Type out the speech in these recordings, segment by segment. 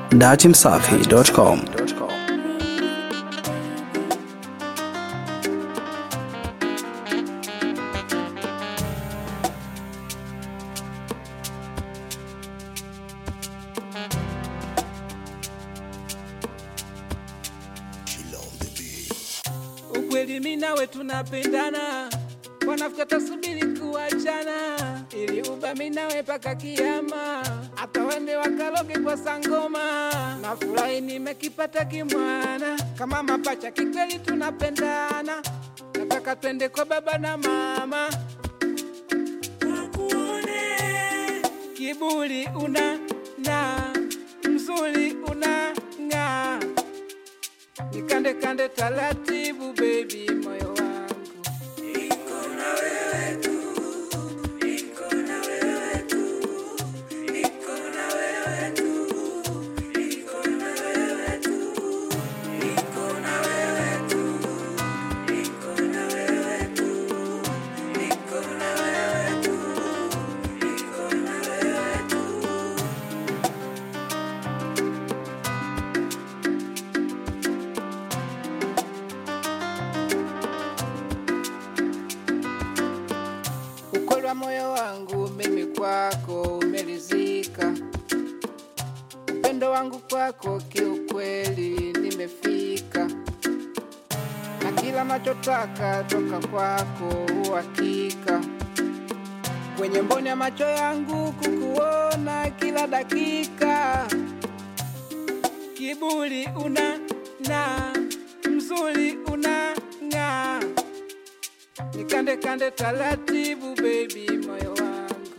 datimsafi.com. Ukweli mimi nawe tunapendana, wanafika tasubiri kuachana, ili uba mimi nawe paka kiama, hata wende wakaloge kwa sangoma. Nafurahi nimekipata kimwana, kama mapacha kikweli tunapendana, nataka twende kwa baba na mama kiburi una na mzuri una ng'aa nikande kande taratibu baby moyo wangu ukweli wa moyo wangu mimi kwako umelizika upendo wangu kwako kiukweli nimefika na kila nachotaka toka kwako uhakika kwenye mboni ya macho yangu kukuona kila dakika kiburi una na mzuri una ng'aa nikande kande taratibu baby moyo wangu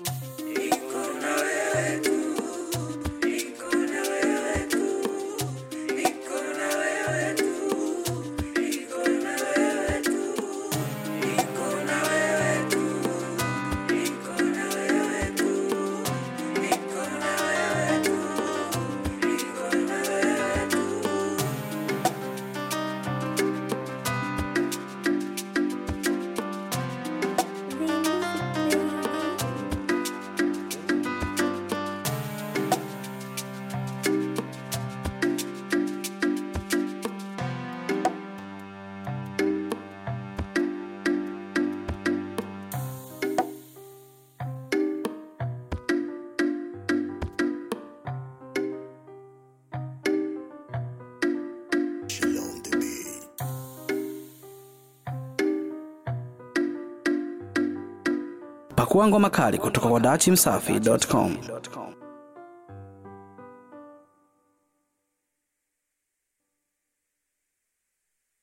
Pakua ngoma kali kutoka kwa datimsafi.com.